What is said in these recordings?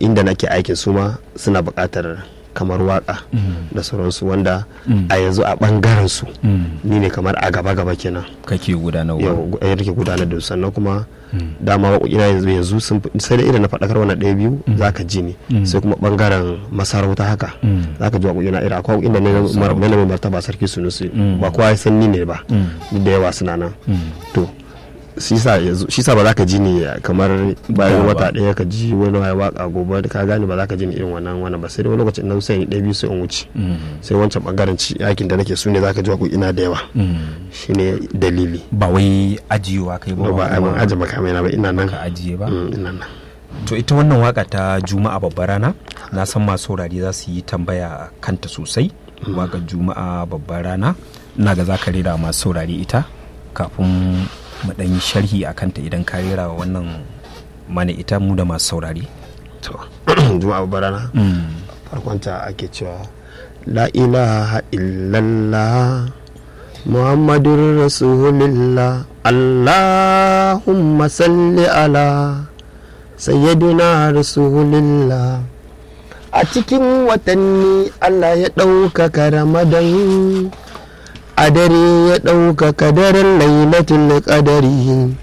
inda nake aikin su ma suna buƙatar kamar waka da sauransu wanda a yanzu a ɓangaren su ni ne kamar a gaba-gaba kenan kake gudanarwa yau ya take gudanar da su sannan kuma dama waƙoƙina yanzu yanzu sun fi- sai da irin na faɗakar wannan ɗaya biyu za ka ji ni sai kuma ɓangaren masarauta haka za ka ji waƙoƙina irin akwai waƙoƙin da ne na mar- na mai martaba sarki sunusi ba kowa ya san ni ne ba duk da yawa suna nan to shi sa yanzu shi sa ba za ka ji ni kamar bayan ba. wata ɗaya ka ji wani ya waka gobe ka gane ba za ka ji ni irin wannan wannan ba sai dai wani lokacin na sai ni ɗaya biyu sai in wuce sai wancan ɓangaren ci yakin da nake su ne za ka ji waƙoƙina da yawa shine dalili ba wai ajiyewa kai ba ba a mun aje makamai na ba ina nan ka ajiye ba Mm, ina nan to ita wannan waka ta juma'a babbar rana na san masu saurari za su yi tambaya kanta sosai waka juma'a babbar rana ina ga za ka rera masu saurari ita kafin mu ɗan yi sharhi a kanta idan ka rera wa wannan mana ita mu da masu saurari to juma'a barana farkonta ake cewa la ilaha illallah muhammadun rasulillah allahumma salli ala sayyidina rasulillah a cikin watanni allah ya ɗaukaka ramadan a dare ya ɗaukaka daren lailatul qadari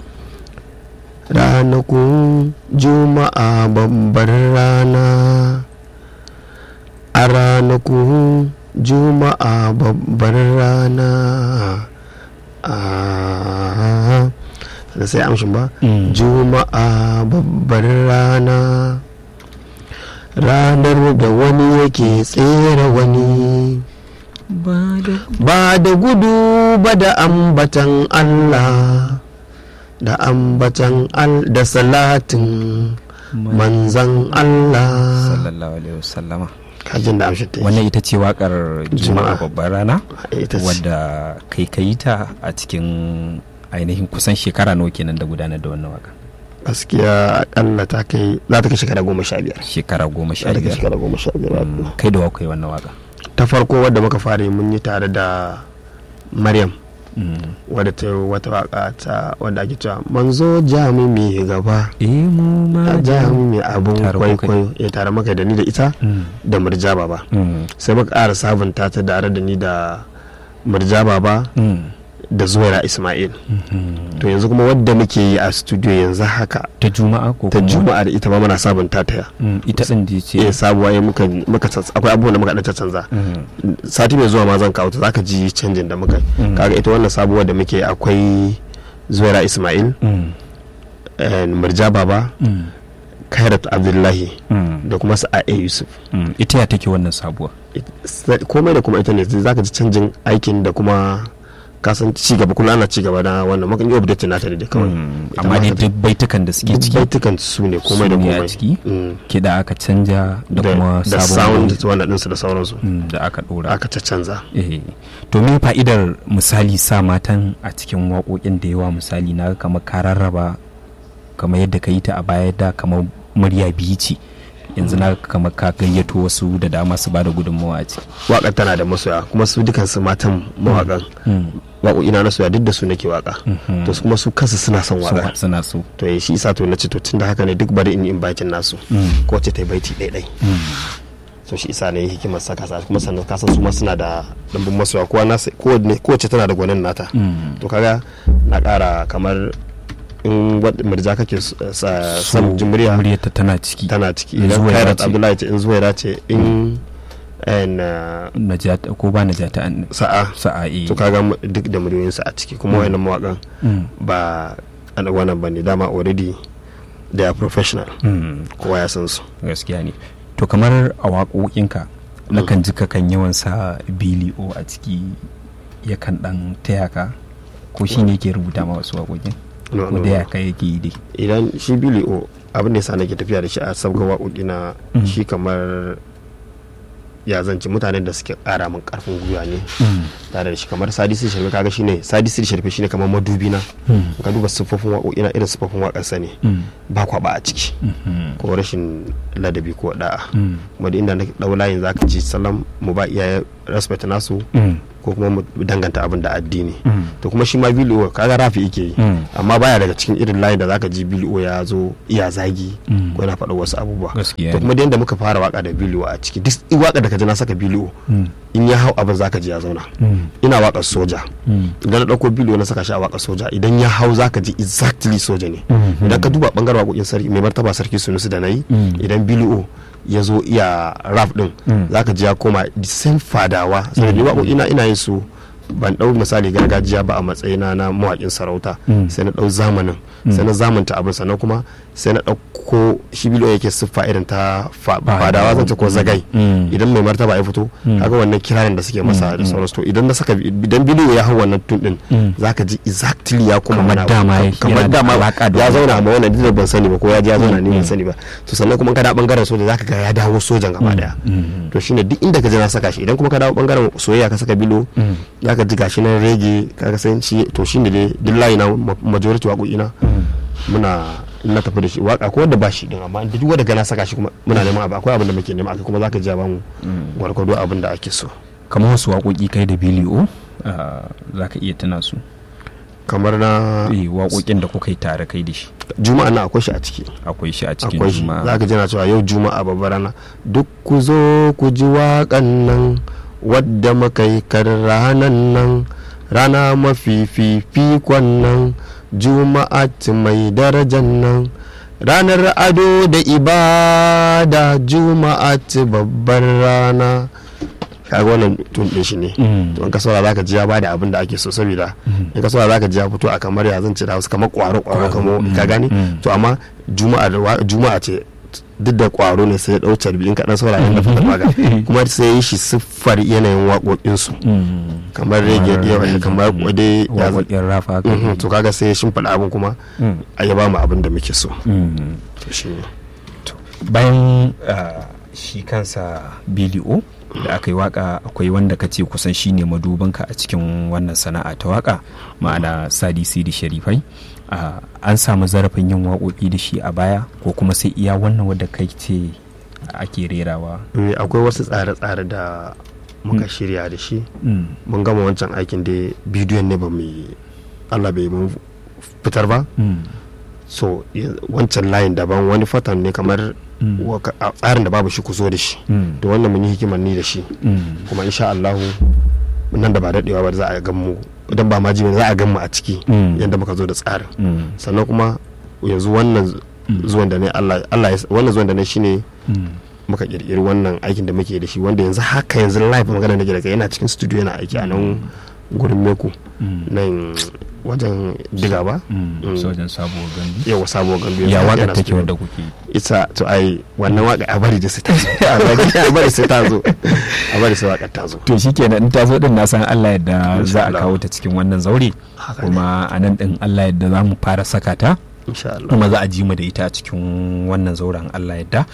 ranakun juma'a babbar rana a ranakun juma'a babbar rana a da sai amshin ba Mm. juma'a babbar rana ranar da wani yake tsere wani ba da gudu ba da ambatan Allah da ambatan al da salatin manzan Allah sallallahu alaihi wasallama kajin da amshi ta yi wannan ita ce wakar juma'a Juma'a. babbar rana ita ce wadda kai ka yi ta a cikin ainihin kusan shekara nawa kenan da gudanar da wannan waka gaskiya akalla ta kai za ta kai shekara goma sha biyar shekara goma sha za ta kai biyar shekara goma sha biyar Mm, kai da wakai wannan waka ta farko wadda muka fara yi mun yi tare da maryam Mm. wadda ta yi wata waka ta wadda ake cewa manzo jami mai gaba eh mu ma a jami mai abun Tare kuka yi. kwaikwayo ya tare maka da ni da ita Mm. da murja baba Mm. sai muka ƙara sabunta ta tare da ni da murja baba Mm. da zuwaira ismail Mhm. to yanzu kuma wadda muke yi a studio yanzu haka ta juma'a ko ta kuma- juma'a da ita ma muna sabunta ta Mm, ita din da ce eh sabuwa ya muka muka tsats- akwai abubuwan da muka ɗan canza Mm. sati mai zuwa ma zan kawo ta zaka ji canjin da muka yi Mm. kaga ita wannan sabuwar da muke akwai zuwaira ismail Mm. eh, murja baba Mm. kairat abdullahi Mm. da kuma sa'a yusuf Mm. ita ya take wannan sabuwa It- komai da kuma ita ne zaka ji canjin aikin da kuma kasan ci gaba kullum ana ci gaba da wannan mukan yi update nata ne da kawai Mm. Ita amma ma dai haka duk baitukan da suke duk ciki baitukan su ne komai da su ne a komai ciki? Mm. kiɗa aka canja da kuma da sabon sound wannan ɗinsu da sauransu Mm, da aka ɗora aka canza eh to me fa'idar misali sa matan a cikin waƙoƙin da yawa misali na ga kamar ka rarraba kamar yadda ka yi ta a baya da kamar murya biyu ce yanzu na ga kamar ka gayyato wasu da dama su bada gudunmawa a ciki waƙar tana da masoya kuma su dukansu matan mawaƙan Mm, waƙoƙina na soya duk da su nake waƙa mhm. to su kuma su kansu suna son So, waƙa suna so to eh, shi isa to na ce to tun da haka ne duk bari in yi bakin nasu Mm, ko ce ta yi baiti ɗaiɗai mm, so shi isa ne hikimar saka sa kuma sannan kasan su ma suna da ɗumbin masoya kowa nasa kowanne kowace tana da gwanin nata mm. to kaga na ƙara kamar in wadda murja kake s- sa So, son jin murya muryarta tana ciki tana ciki In idan Zuwaira kairat ce. abdullahi ce in zuwaira ce in en, uh, najata ko ba najata an sa'a sa'a eh. to kaga mu- duk da muryoyinsu a ciki kuma wayannan mawakan Mm, ba ana wannan bane dama already they are professional mm. kowa ya san su gaskiya ne to kamar a waƙoƙinka nakan ji kakan yawan sa bilio a ciki yakan dan taya ka ko shi ne ke rubuta ma wasu waƙoƙin No, ko no, da ya no. kai yake yi dai idan shi bili o abin da yasa nake tafiya da shi a sabga waƙoƙi na Mm. shi kamar ya zance mutanen da suke ƙara min ƙarfin gwiwa ne tare da shi kamar sadisi sharfe kaga shine sadisi sharfe shine kamar madubi na ka duba siffofin waƙoƙi na irin siffofin waƙarsa ne ba kwaba a ciki ko rashin ladabi ko da'a kuma da inda na ɗau layin zaka ji salam mu ba iyaye respect nasu ko kuma mu danganta abin da addini to kuma shi ma biliyo kaga rafi yake yi amma baya daga cikin irin layin da zaka ji biliyo ya zo iya zagi ko yana faɗa wasu abubuwa to kuma da yadda muka fara waka da biliyo a ciki duk waka da ka ji na saka biliyo in ya hau abin zaka ji ya zauna ina waka soja idan na ɗauko biliyo na saka shi a waka soja idan ya hau zaka ji exactly soja ne idan ka duba bangaren waƙoƙin sarki mai martaba sarki sunusu da na yi idan biliyo ya zo iya rap din zaka ji ya koma the same fadawa saboda ni waƙoƙi na ina yin su ban ɗau misali gargajiya ba a matsayina na mawaƙin sarauta sai na ɗau zamanin sai na zamanta abin sannan kuma sai na ɗauko shi bilo yake siffa irin ta fadawa zan ce ko zagai idan mai martaba ya fito kaga wannan kiranin da suke masa da sauransu to idan na saka idan bilo ya hau wannan tun din zaka ji exactly ya kuma kamar dama kamar dama ya zauna amma wannan duk ban sani ba ko ya ji ya zauna ni ban sani ba to sannan kuma kada bangaren soja zaka ga ya dawo sojan gaba daya to shine duk inda ka je na saka shi idan kuma ka dawo bangaren soyayya ka saka bilo zaka ji gashi nan rege kaga san shi to shine dai duk layi na majority waƙoƙina muna na tafi da shi waka ko wanda ba shi din amma duk wanda gana saka shi kuma muna neman abu akwai abin da muke nema akai kuma zaka ji ba mu gwargwado abin da ake so kamar wasu waƙoƙi kai da biliyo zaka iya tuna su kamar na eh waƙoƙin da kuka yi tare kai da shi juma'a na akwai shi a ciki akwai shi a cikin akwai shi juma'a zaka ji na cewa yau juma'a babbar rana duk ku zo ku ji waƙan nan wadda muka yi kar ranan nan rana mafi fifikon nan juma'a mai darajan nan ranar ado da ibada juma'a babbar rana kaga wannan tun din shi ne to in ka saurara zaka ji ya bada abin da ake so saboda in ka saurara zaka ji ya fito a kamar ya zan ci da wasu kamar kwaro kwaro kamar ka gani to amma juma'a juma'a ce duk da kwaro ne sai ya dau carbi in kaɗan saurara da fata maga kuma sai ya yi shi siffar yanayin waƙoƙinsu kamar rege kamar dai waƙoƙin rafa to kaga sai ya shimfiɗa abin kuma a ya ba mu abin da muke so to shi ne bayan shi kansa bili'o da aka yi waka akwai wanda ka ce kusan shi ne madubanka a cikin wannan sana'a ta waka ma'ana sadi sidi sharifai Uh, an samu zarafin yin waƙoƙi da shi a baya ko kuma sai iya wannan wadda kai ce ake rerawa akwai wasu tsare-tsare da muka shirya da shi mun gama wancan aikin da bidiyon ne ba mu allah bai mun fitar ba so wancan layin daban wani fatan ne kamar tsarin da babu shi ku zo da shi da wannan mun yi hikimar ni da shi kuma insha allahu nan da ba daɗewa ba za a gan mu idan ba ma ji za a gan mu a ciki yadda muka zo da tsarin sannan kuma yanzu wannan zuwan da ne Allah wannan zuwan da ne shine muka kirkiri wannan aikin da muke da shi wanda yanzu haka yanzu live magana nake da kai yana cikin studio yana aiki a nan gurin meku nan wajen diga ba wajen sabuwar gandu yawa sabuwar gandu ya waka take wadda kuke ita to ai wannan waka a bari da sai ta zo a bari sai ta zo a bari sai waka ta zo to shikenan in ta zo din na san Allah yadda za a kawo ta cikin wannan zaure kuma a nan din Allah yadda za mu fara saka ta kuma za a ji mu da ita a cikin wannan zauren Allah yadda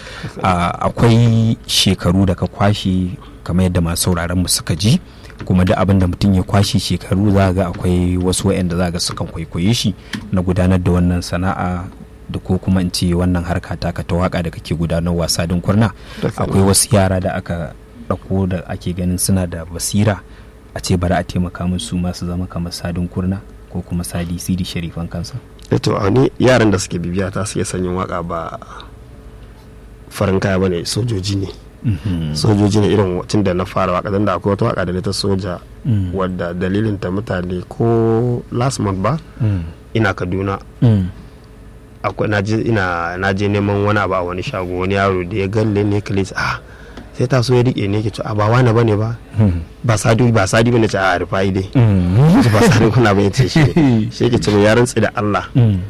akwai shekaru da ka kwashe kamar yadda masu sauraron mu suka ji kuma da abin da mutum ya kwashe shekaru za ga akwai wasu wa'anda za ga sukan kwaikwaye shi na gudanar da wannan sana'a da ko kuma in ce wannan harka taka ta waka da kake gudanar wasa din kurna akwai wasu yara da aka ɗauko da ake ganin suna da basira a ce bari a taimaka musu masu zama kamar sadin kurna ko kuma sadi sidi sharifan kansa to a ni yaran da suke bibiya ta suke sanyin waka ba farin kaya bane sojoji ne sojoji ne irin tun da na fara waka da akwai wata waka da ta soja wadda dalilin ta mutane ko last month ba ina kaduna akwai na je neman wani abu a wani shago wani yaro da ya galle ne kalis ah sai ta so ya rike ne ke ce a ba wani bane ba ba sadi ba sadi bane ce a rufai dai ba sadi kuna bane ce shi shi ke ce mai yaran da Allah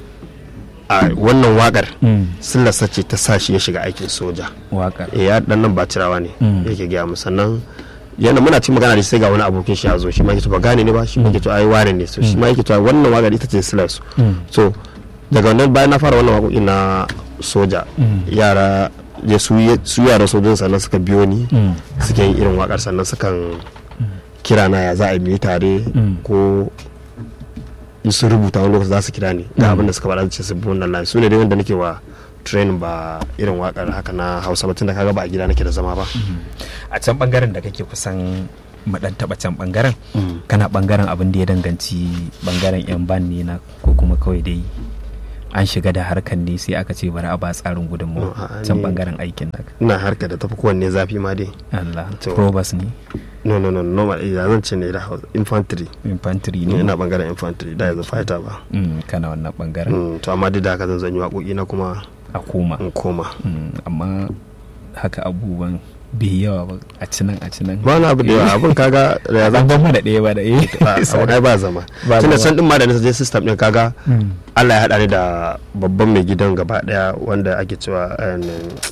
a wannan wakar sillarsa ce ta sa shi ya shiga aikin soja wakar ya dan nan ba cirawa ne yake gaya mu sannan yana muna cikin magana da sai ga wani abokin shi ya zo shi ma yake ba gane ne ba shi ma yake to ai ware ne so shi ma yake to wannan wakar ita ce sillar su so daga wannan bayan na fara wannan waƙoƙi na soja yara ya su yara sojin sannan suka biyo ni suke yin irin wakar sannan sukan kira na ya za a yi tare ko in sun rubuta wani lokaci za su kira ni ga abin da suka faɗa ce su bi wannan layi su ne dai wanda nake wa training ba irin wakar haka na hausa ba tunda kaga ba a gida nake da zama ba a can bangaren da kake kusan mu dan taba can bangaren kana bangaren abin da ya danganci bangaren yan ban ne na ko kuma kawai dai an shiga da harkan ne sai aka ce bari a ba tsarin gudunmu No, a'a, can ni- bangaren aikin naka ina harka da tafi kowanne zafi ma dai Allah To. probus ne no no no normal ya zan ce ne da hausa infantry infantry ni ne ina bangaren infantry da yanzu fighter ba Mm, kana wannan bangaren Mm, to amma duk da haka zan zan yi waƙoƙi na kuma a koma in koma Mm, amma haka abubuwan bai yawa ba a cinan a cinan ba wani abu da yawa abin kaga da ya zan zan ban mana ɗaya ba da eh abu ai ba zama Ba tunda zama. can din ma da na je system din kaga Mm. Allah ya haɗa ni da babban mai gidan gaba daya wanda ake cewa um,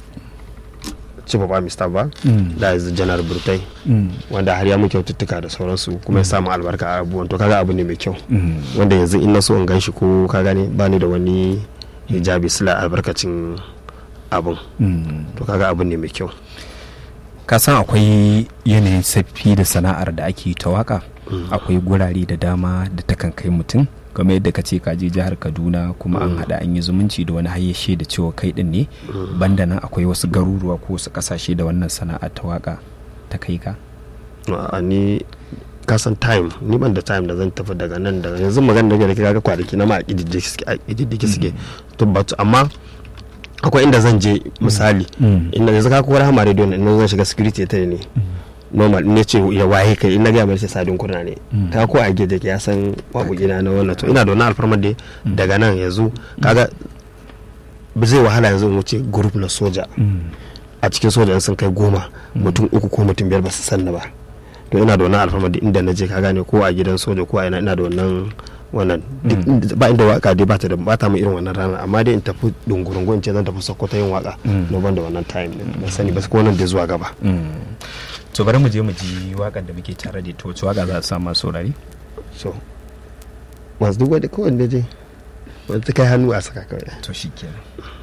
chief of army staff ba Mm. da is general burtai Mm. wanda har ya mu kyaututtuka da sauransu kuma ya samu albarka a abubuwan to kaga abu ne mai kyau Mm. wanda yanzu in na so in gan shi ko ka gane ba ni da wani hijabi sila albarkacin abun Mm. to kaga abu ne mai kyau ka san akwai yanayin saffi da sana'ar da ake ta waka akwai gurare da dama da takan kai mutum kamar yadda ka ce ka je jihar kaduna kuma an haɗa an yi zumunci da wani hayyashe da cewa kai din ne banda nan akwai wasu garuruwa ko wasu ƙasashe da wannan sana'a ta waka ta kai ka a ni kasan time ni ban da time da zan tafi daga nan daga yanzu magana da ke kaga kwanaki na ma a ƙididdiki suke to but amma akwai inda zan je misali inda yanzu ka kowar hama radio inda zan shiga security ta ne normal ne ce ya waye kai in na gaya mai sai sadin kurna ne ka ko a gida ya san waƙoƙina na wannan to ina da wani alfarmar da daga nan yanzu kaga ba zai wahala yanzu in wuce group na soja a cikin soja sun kai goma mutum uku ko mutum biyar ba su sanna ba to ina da wannan alfarmar da inda na je ka gane ko a gidan soja ko a ina ina da wannan wannan ba inda waka dai bata da bata mu irin wannan ranar amma dai in tafi dungurungu in ce zan tafi sokoto yin waka no ban da wannan time din ban sani ba ko nan da zuwa gaba to bari mu je mu ji wakan da muke tare da ita wacce waka za a sa masu saurari so masu duk wanda kowanne je wanda ta kai hannu a saka kawai to shikenan